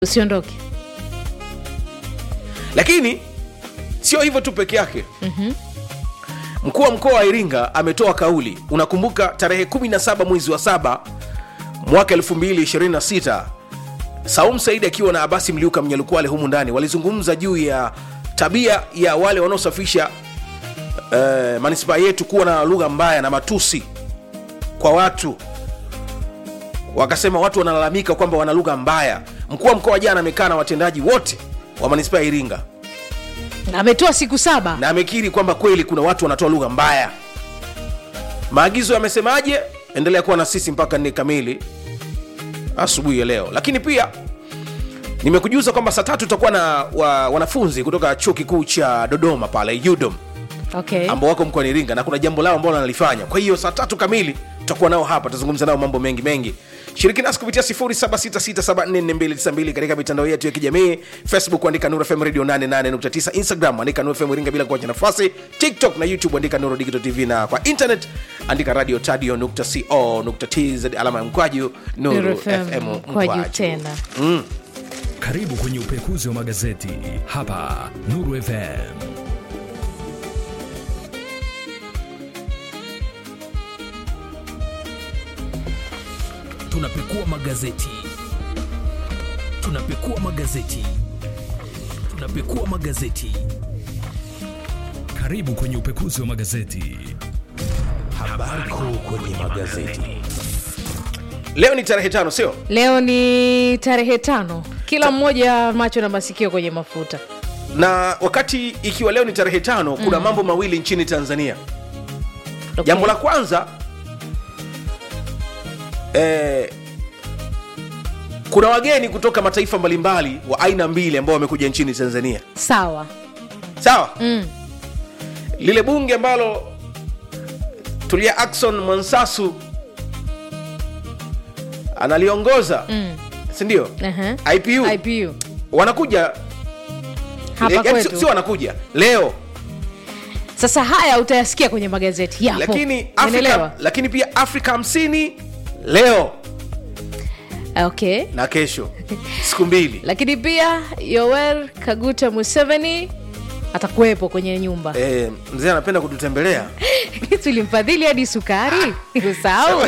usiondoke lakini sio hivyo tu peke yake mkuu wa mkoa wa iringa ametoa kauli unakumbuka tarehe 17 mwezi wa saba mwaka 226 saum saidi akiwa na abasi mliuka mnyalukwale humu ndani walizungumza juu ya tabia ya wale wanaosafisha uh, manispaa yetu kuwa na lugha mbaya na matusi kwa watu wakasema watu wanalalamika kwamba wana lugha mbaya mkuu wa mkoa jana amekaa na watendaji wote wa manispaa ya iringa ametoa siku saba na amekiri kwamba kweli kuna watu wanatoa lugha mbaya maagizo yamesemaje endelea kuwa na sisi mpaka nne kamili asubuhi ya leo lakini pia nimekujuza kwamba saa tatu tutakuwa na wa, wanafunzi kutoka chuo kikuu cha dodoma pale udom okay. ambao wako mkoani iringa na kuna jambo lao ambalo wanalifanya kwa hiyo saa tatu kamili tutakuwa nao hapa tutazungumza nao mambo mengi mengi shiriki nasi kupitia 0766744292 katika mitandao yetu ya kijamii facebook andika nuru fm radio 88.9 instagram andika nuru fm iringa bila kuacha nafasi tiktok na youtube andika nuru digital tv na kwa internet andika radio tadio nukta co nukta tz alama ya mkwaju nuru Nuru fm FM mkwaju kwaju tena Karibu kwenye upekuzi wa magazeti hapa Nuru FM. Tunapekua magazeti, tunapekua magazeti, tunapekua magazeti. Karibu kwenye upekuzi wa magazeti. Habari kuu kwenye magazeti. leo ni tarehe tano sio leo ni tarehe tano kila mmoja macho na masikio kwenye mafuta na wakati ikiwa leo ni tarehe tano kuna mambo mawili nchini tanzania okay. jambo la kwanza eh, kuna wageni kutoka mataifa mbalimbali wa aina mbili ambao wamekuja nchini tanzania sawa sawa mm. lile bunge ambalo tulia akson mwansasu analiongoza Mm. sindio Uh-huh. ipu ipu wanakuja hapa yaani kwetu sio sio wanakuja leo sasa haya utayasikia kwenye magazeti yapo lakini Umeelewa? afrika, lakini pia afrika 50 leo okay na kesho siku mbili lakini pia yower kaguta museveni atakuwepo kwenye nyumba e, mzee anapenda kututembelea tulimfadhili hadi sukari usahau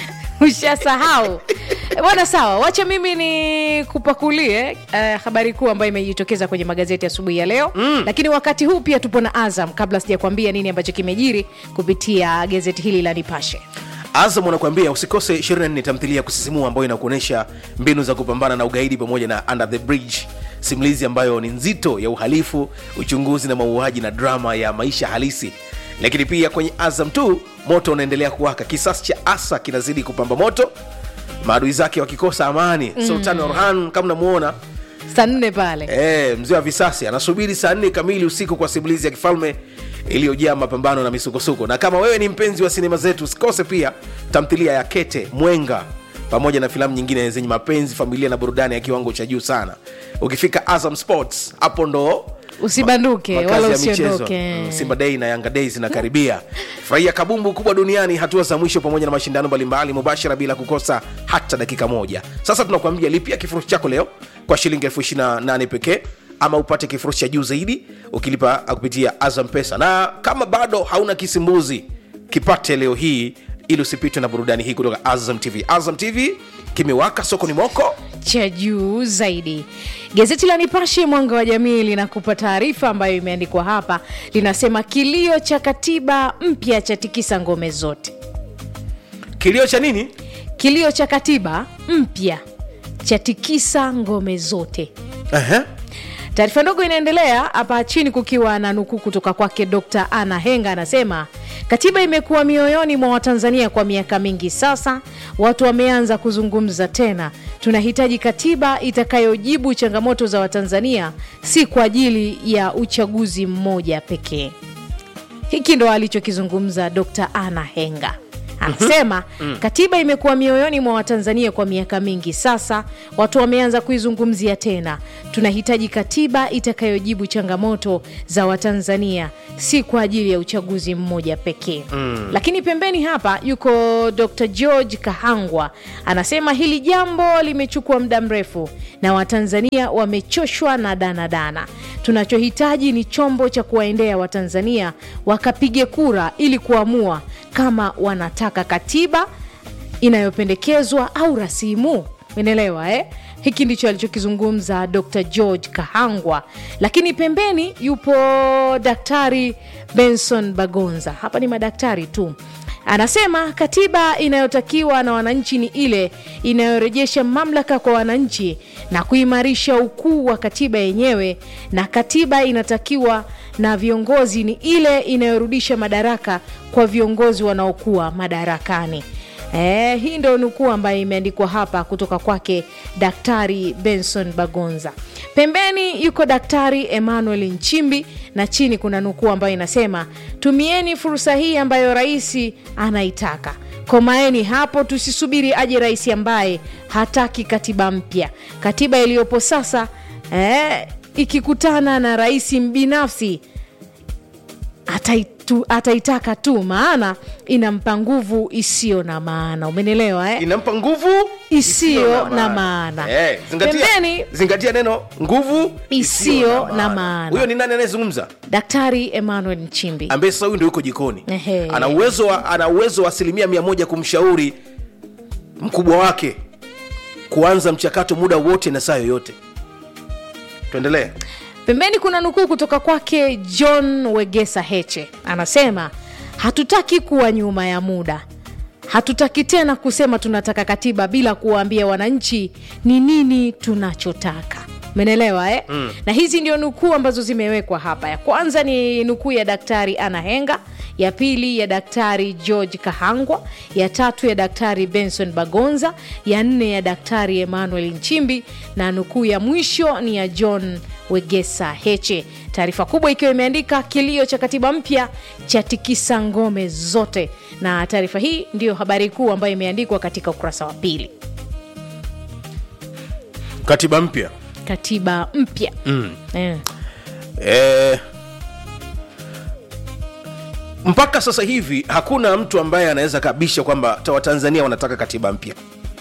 ushasahau bwana sawa wacha mimi ni kupakulie uh, habari kuu ambayo imejitokeza kwenye magazeti asubuhi ya leo mm. lakini wakati huu pia tupo na azam kabla sijakwambia nini ambacho kimejiri kupitia gazeti hili la nipashe azam anakuambia usikose 24 tamthilia ya kusisimua ambayo inakuonyesha mbinu za kupambana na ugaidi pamoja na under the bridge simulizi ambayo ni nzito ya uhalifu uchunguzi na mauaji na drama ya maisha halisi lakini pia kwenye azam tu moto unaendelea kuwaka kisasi cha asa kinazidi kupamba moto maadui zake wakikosa amani mm. sultan orhan kama namuona saa nne pale E, mzee wa visasi anasubiri saa nne kamili usiku kwa simulizi ya kifalme iliyojaa mapambano na misukosuko na kama wewe ni mpenzi wa sinema zetu usikose pia tamthilia ya kete mwenga pamoja na filamu nyingine zenye mapenzi familia na burudani ya kiwango cha juu sana ukifika azam sports hapo ndo usibanduke makazi wala ya michezo usiondoke Mm, simba dei na yanga dei zinakaribia furahia kabumbu kubwa duniani hatua za mwisho pamoja na mashindano mbalimbali mubashara bila kukosa hata dakika moja sasa tunakuambia lipia kifurushi chako leo kwa shilingi elfu ishirina nane pekee ama upate kifurushi cha juu zaidi ukilipa kupitia azam pesa na kama bado hauna kisimbuzi kipate leo hii ili usipitwe na burudani hii kutoka azam tv azam tv kimewaka sokoni moko cha juu zaidi gazeti la nipashe mwanga wa jamii linakupa taarifa ambayo imeandikwa hapa linasema kilio cha katiba mpya cha tikisa ngome zote kilio cha nini kilio cha katiba mpya cha tikisa ngome zote uh-huh. taarifa ndogo inaendelea hapa chini kukiwa na nukuu kutoka kwake dr ana henga anasema katiba imekuwa mioyoni mwa watanzania kwa miaka mingi sasa watu wameanza kuzungumza tena tunahitaji katiba itakayojibu changamoto za watanzania si kwa ajili ya uchaguzi mmoja pekee hiki ndo alichokizungumza dr ana henga anasema katiba imekuwa mioyoni mwa watanzania kwa miaka mingi sasa watu wameanza kuizungumzia tena tunahitaji katiba itakayojibu changamoto za watanzania si kwa ajili ya uchaguzi mmoja pekee mm. lakini pembeni hapa yuko dr george kahangwa anasema hili jambo limechukua muda mrefu na watanzania wamechoshwa na danadana tunachohitaji ni chombo cha kuwaendea watanzania wakapige kura ili kuamua kama wanataka katiba inayopendekezwa au rasimu umeelewa eh? hiki ndicho alichokizungumza dr george kahangwa lakini pembeni yupo daktari benson bagonza hapa ni madaktari tu anasema katiba inayotakiwa na wananchi ni ile inayorejesha mamlaka kwa wananchi na kuimarisha ukuu wa katiba yenyewe na katiba inatakiwa na viongozi ni ile inayorudisha madaraka kwa viongozi wanaokuwa madarakani Eh, hii ndo nukuu ambayo imeandikwa hapa kutoka kwake daktari benson bagonza pembeni yuko daktari emmanuel nchimbi na chini kuna nukuu ambayo inasema tumieni fursa hii ambayo rais anaitaka komaeni hapo tusisubiri aje rais ambaye hataki katiba mpya katiba iliyopo sasa eh, ikikutana na rais binafsi ataitu, ataitaka tu maana inampa nguvu isiyo na maana umenelewa eh? inampa nguvu Isiyo na maana. Eh, zingatia, Pembeni- zingatia neno nguvu Isiyo na maana. huyo ni nani anayezungumza daktari emmanuel nchimbi ambaye sasa huyu ndio yuko jikoni Ehe. ana uwezo wa ana uwezo wa asilimia mia moja kumshauri mkubwa wake kuanza mchakato muda wote na saa yoyote tuendelee pembeni kuna nukuu kutoka kwake john wegesa heche anasema hatutaki kuwa nyuma ya muda hatutaki tena kusema tunataka katiba bila kuwaambia wananchi ni nini tunachotaka menelewa eh? mm. na hizi ndio nukuu ambazo zimewekwa hapa ya kwanza ni nukuu ya daktari ana henga ya pili ya daktari george kahangwa ya tatu ya daktari benson bagonza ya nne ya daktari emmanuel nchimbi na nukuu ya mwisho ni ya john wegesa heche taarifa kubwa ikiwa imeandika kilio cha katiba mpya cha tikisa ngome zote na taarifa hii ndiyo habari kuu ambayo imeandikwa katika ukurasa wa pili katiba mpya katiba mpya mm. eh. eh, mpaka sasa hivi hakuna mtu ambaye anaweza kabisha kwamba ta- watanzania wanataka katiba mpya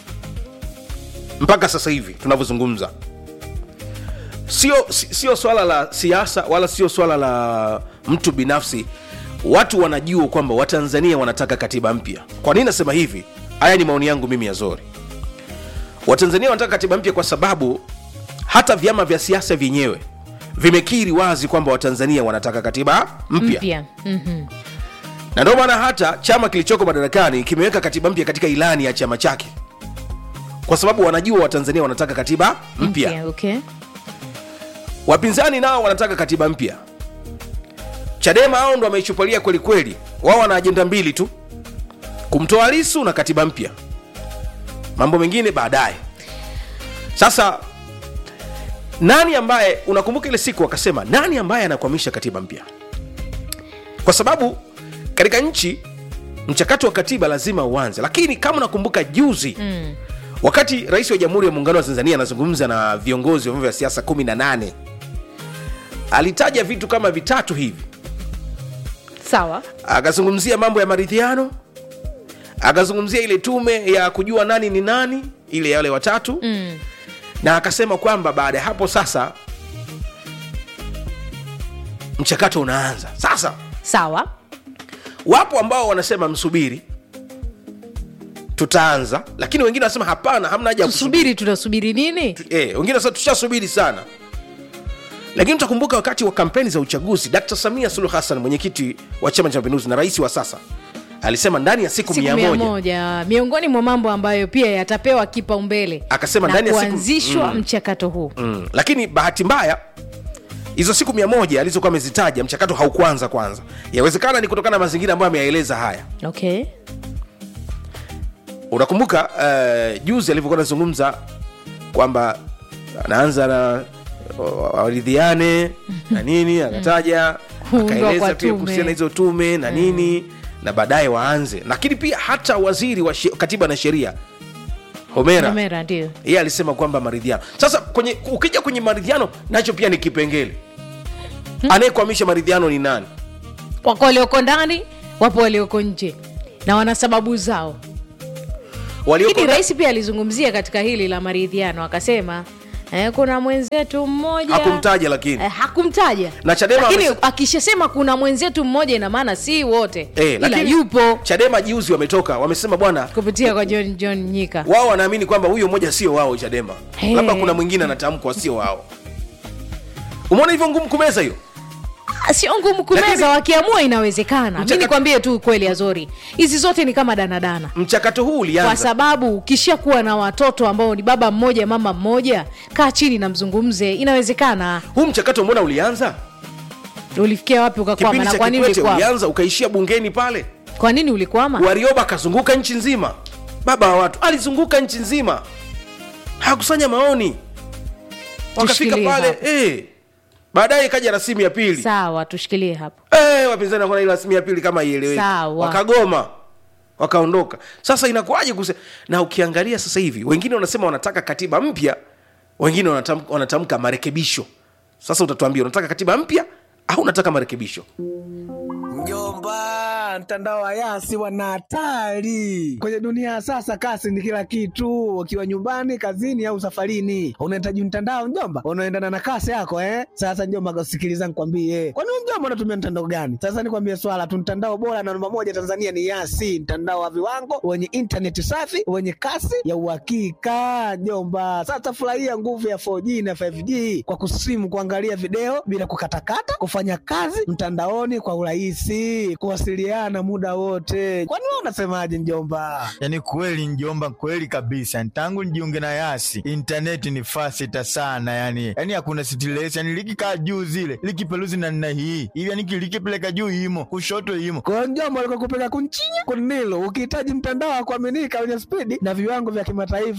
mpaka sasa hivi tunavyozungumza sio si- sio swala la siasa wala sio swala la mtu binafsi watu wanajua kwamba watanzania wanataka katiba mpya kwa nini nasema hivi haya ni maoni yangu mimi ya zori watanzania wanataka katiba mpya kwa sababu hata vyama vya siasa vyenyewe vimekiri wazi kwamba watanzania wanataka katiba mpya mpya mm-hmm. na ndio maana hata chama kilichoko madarakani kimeweka katiba mpya katika ilani ya chama chake kwa sababu wanajua watanzania wanataka katiba mpya mpya okay. wapinzani nao wanataka katiba mpya chadema hao ndo wameichupalia kwelikweli wao wana ajenda mbili tu kumtoa lisu na katiba mpya mambo mengine baadaye sasa nani ambaye unakumbuka ile siku wakasema nani ambaye anakwamisha katiba mpya kwa sababu katika nchi mchakato wa katiba lazima uanze lakini kama unakumbuka juzi mm. wakati rais wa jamhuri ya muungano wa tanzania anazungumza na viongozi wa vyombo vya siasa 18 alitaja vitu kama vitatu hivi sawa akazungumzia mambo ya maridhiano akazungumzia ile tume ya kujua nani ni nani ile ya wale watatu mm. na akasema kwamba baada ya hapo sasa mchakato unaanza sasa sawa wapo ambao wanasema msubiri tutaanza lakini wengine wanasema hapana hamna haja ya kusubiri tusubiri tunasubiri nini eh, wengine wanasema tushasubiri sana lakini utakumbuka wakati wa kampeni za uchaguzi dkt samia suluhu hassan mwenyekiti wa chama cha mapinduzi na rais wa sasa alisema ndani ya siku, siku mia mia moja moja miongoni mwa mambo ambayo pia yatapewa kipaumbele Akasema na ndani ya siku- kuanzishwa mchakato huu mm. lakini bahati mbaya hizo siku mia moja alizokuwa amezitaja mchakato haukuanza kwanza yawezekana ni kutokana na mazingira ambayo ameyaeleza haya okay unakumbuka uh, juzi alivyokuwa anazungumza kwamba anaanza na uh, waridhiane na nini akataja Kuundwa akaeleza kwa pia tume. kuhusiana na hizo tume na nini na baadaye waanze lakini pia hata waziri wa she- katiba na sheria homera Kamera ndio yeye alisema kwamba maridhiano sasa kwenye ukija kwenye maridhiano nacho pia ni kipengele anayekwamisha maridhiano ni nani wako walioko ndani wapo walioko nje na wana sababu zao walioko lakini rais pia alizungumzia katika hili la maridhiano akasema eh, kuna mwenzetu mmoja hakumtaja lakini eh, hakumtaja Na Chadema lakini wamese- akishasema kuna mwenzetu mmoja ina maana si wote Eh, ila lakini yupo chadema juzi wametoka wamesema bwana kupitia kwa john john nyika wao wanaamini kwamba huyo mmoja sio wao chadema Hey. labda kuna mwingine anatamkwa sio wao umeona hivyo ngumu kumeza hiyo Ah, sio ngumu kumeza Lakini- wakiamua inawezekana mi Mchaka- nikwambie tu kweli azori hizi zote ni kama danadana mchakato huu kwa ulianza sababu ukishakuwa na watoto ambao ni baba mmoja mama mmoja kaa chini na mzungumze inawezekana huu mchakato mbona ulianza ulifikia wapi ukakwama kipindi na cha kwa nini kikwete ulikwama ulianza ukaishia bungeni pale kwa nini ulikwama warioba akazunguka nchi nzima baba wa watu alizunguka nchi nzima hakusanya maoni wakafika Tushikilie pale hapo. eh. baadaye ikaja rasimu ya pili sawa tushikilie hapo eh, wapinzani wakaona ile rasimu ya pili kama ieleweki Sawa. wakagoma wakaondoka sasa inakuwaje kuse na ukiangalia sasa hivi wengine wanasema wanataka katiba mpya wengine wanatam, wanatamka marekebisho sasa utatuambia unataka katiba mpya au unataka marekebisho Mjomba, mtandao wa Yasi wana hatari kwenye dunia ya sasa. Kasi ni kila kitu, ukiwa nyumbani, kazini au safarini, unahitaji mtandao mjomba, unaendana na kasi yako eh. Sasa mjomba, sikiliza nikwambie, kwani wewe mjomba unatumia mtandao gani? Sasa nikwambie swala tu, mtandao bora na namba moja Tanzania ni Yasi, mtandao wa viwango wenye intaneti safi wenye kasi ya uhakika mjomba. Sasa furahia nguvu ya 4G na 5G kwa kusimu, kuangalia video bila kukatakata, kufanya kazi mtandaoni kwa urahisi, kuwasiliana muda wote. Kwani wewe unasemaje mjomba? yaani kweli njomba kweli kabisa tangu nijiunge na yasi intaneti ni fasita sana yani yani hakuna stress yani likikaa juu zile likipeluzi na nna hii hivi yani likipeleka juu imo kushoto imo Kwa hiyo mjomba, alikuwa kupeka kunchinya kunilo, ukihitaji mtandao wa kuaminika wenye spidi na viwango vya kimataifa